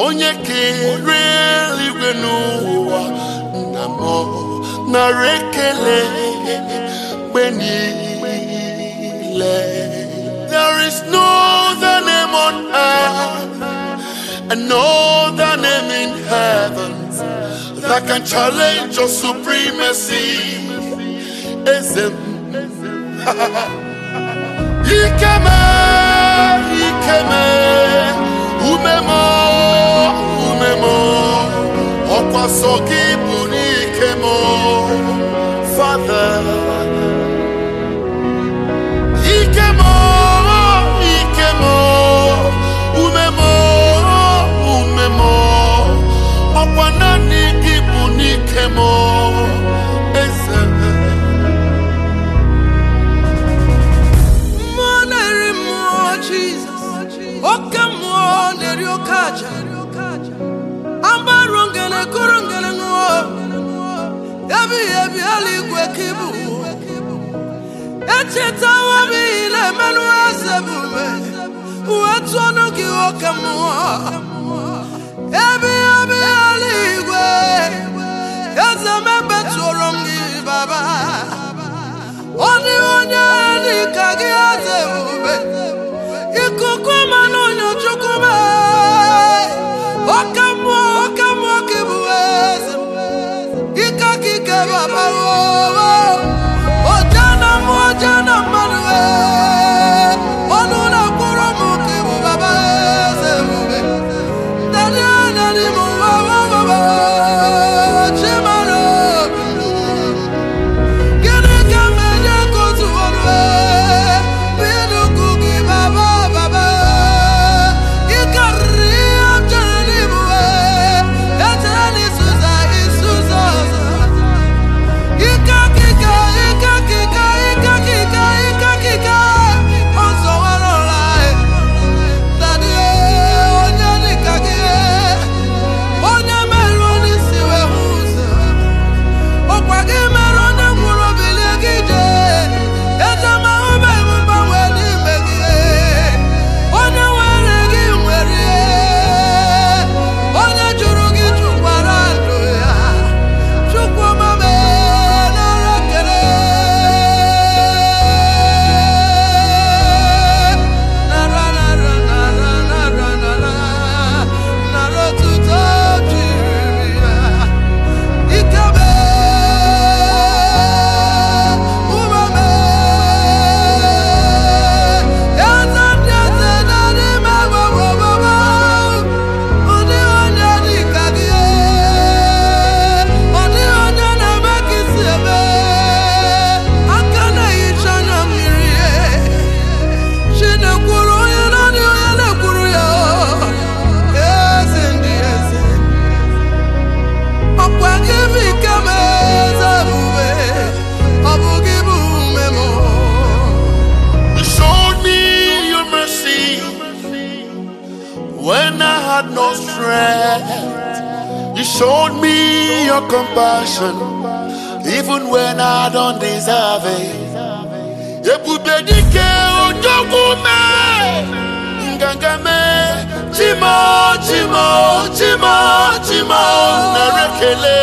onye kere eluigwe n'ụwa nna m nara ekele mgbe niile there is no other name on earth and no other name in heaven that can challenge your supremacy eze m ikeme ikeme umemo umemo ọkwa sọ gị bụ n'ikemo father ikemo ikemo umemo umemo ọkwa naanị gị bụ n'ikemo eze mmụọ na-eri mmụọ jizọs oke mmụọ na-eri oke aja agbarụ ngene kụrụ ngene ṅụọ ebighị ebi eluigwe ka ịbụ echetawo m ihe na-emenụ eze bube uwe tụọnụ gị oke mmụọ ebighị ebi eluigwe eze mebetụrụ m gị baba onye onye dị ka gị eze ebube ikuku mmanụ onye chukwu mee oke mmụọ oke mmụọ ka ịbụ eze ike ka ike baba oje na mmụọ oje na mmadụ ee. ọnụ na-akwụrụ m ka ịbụ baba eze ebube dadi dadi m baba baba chimara obi Gịnị ka m enye ka otu ọrụ ee? Bịnụkwu gị baba baba ị karịrị ihe m chere n'ịbụ ee. Echere na ịsụza ịsụza ọzọ Ike kika ike kika ike kika ike kika ọzọ nwere ọla ee. Dadi ee, onye dịka gị ee. Onye merụ n'isi wee hụ ụzọ ọkwa gị mere onye nwụrụ bilie gị jee ezemahụbe m mgbanwe n'ime gị onye nwere gị nwere ihe onye jụrụ gị jụkwara ndụ ya chukwu mame nara kele nara nara nara nara nara nara otuto jiri ya Ikebe umeme eze ndị eze na n'ime gbogbogbò ụdị onye dị ka gị ụdị onye na-eme ka isi eme aka na-ehicha anya mmiri Chinekwuru onye naanị onye na-ekwuru ya eze ndị eze ọkwa gị bụ ike m eze ebube ọ bụ gị bụ ume m You showed me your mercy when I had no strength. You showed me your compassion even when I don't deserve it. Ebube dike ojogwu me, nganga me, chimo chimo chimo chimo narekele